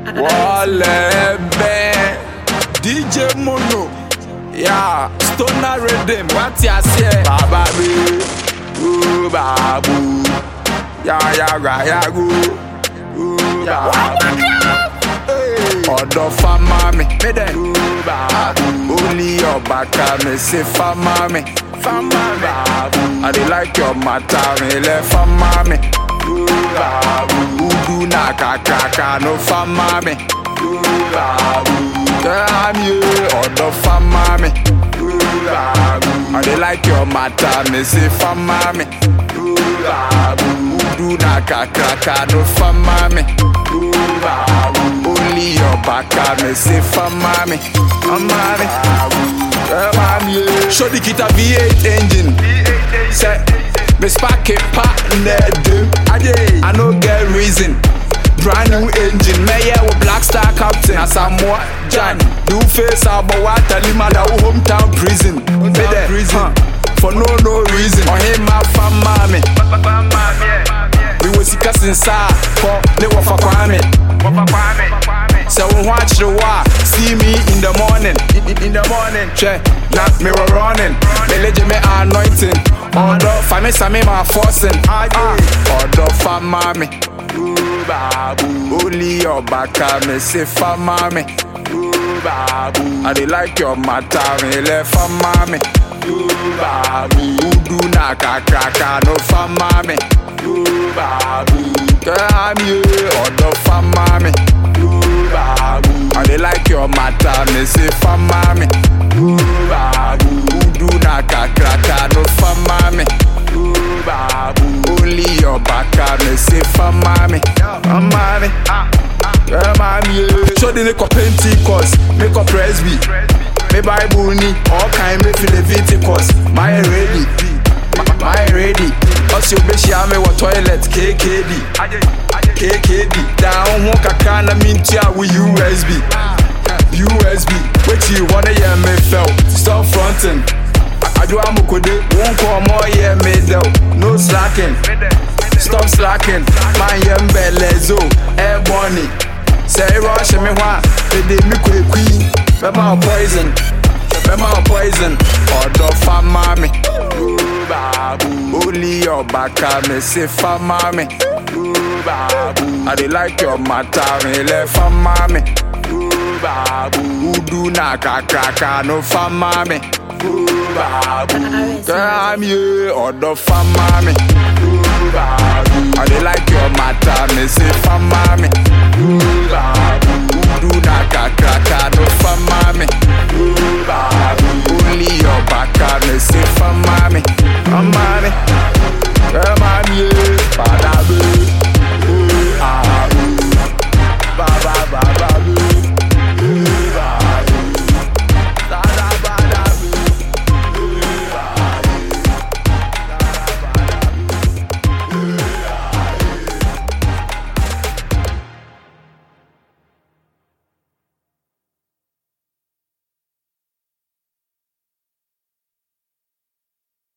Wọlé DJ Mono ya Stoner Rhythm wọ́n ti àṣẹ. Bàbá mi ó bàbú yàyàrá yàgò ó bàbú. Ọ̀dọ̀ fámá mi ó bàbú. Olí ọ̀bà ká mi sí fámá mi. Fámá mi. I dey like your matter mi lẹ fámá mi. Ó bàbú. Udu na kàkàkà no fámá mi. Ó bàbú. Tell me ọ̀dọ̀ fámá mi. Ó bàbú. I dey like your matter mi sí fámá mi. Ó bàbú. Udu na kàkàkà no fámá mi. Ó bàbú. Only your baka mi sí fámá mi. Fámá mi. Tell me Show the kita V8 engine. Say, me spark it partner do. I no get reason. Brand new engine, me yeah with Black Star Captain. As I'm more Jan, do face about what I live my hometown prison. Me there, prison. For no no reason. On him my fam mommy. We was sika sinsa, for ne wafa kwame. So when watch the war, see me in the morning. In, in, in the morning, check. Now me were running, me legend me anointing. Order for me, some me my forcing. Ah, order for mommy. Ooh, babu. Only your baka me say for mommy. Ooh, babu. I dey like your matter, me left for mommy. Ooh, babu. Udu na kakaka no for mommy. Ooh, babu. Tell me, order for mommy. Ooh, babu. I dey like your matter, me say for mommy. Ooh, babu. Udu na kakaka no for mommy. Ooh, babu. Only your baka me say for mommy. For mommy. Yeah, mommy. yeah. Show the make up Pentecost, make up Presby. Me Bible ni all kind me feel Leviticus. My ready, my, my ready. Also be share me what toilet KKD. KKD. Down ho kakra na mintia with USB. USB. What you wanna hear me felt? Stop fronting. Adu amukode, won't call more yeah me though. No slacking. Stop slacking. Man yem belezo, air bunny. Say rush me wa, they did me quick queen. Bema poison. Bema poison. Order for mommy. Ooh, babu. Only your baka me say for mommy. Ooh, babu. I dey like your matter me left for mommy. Ooh, babu. Udu na kakaka no for mommy. Ooh, babu. Tell me order for mommy. Ooh, babu. I dey like your matter me say for mommy.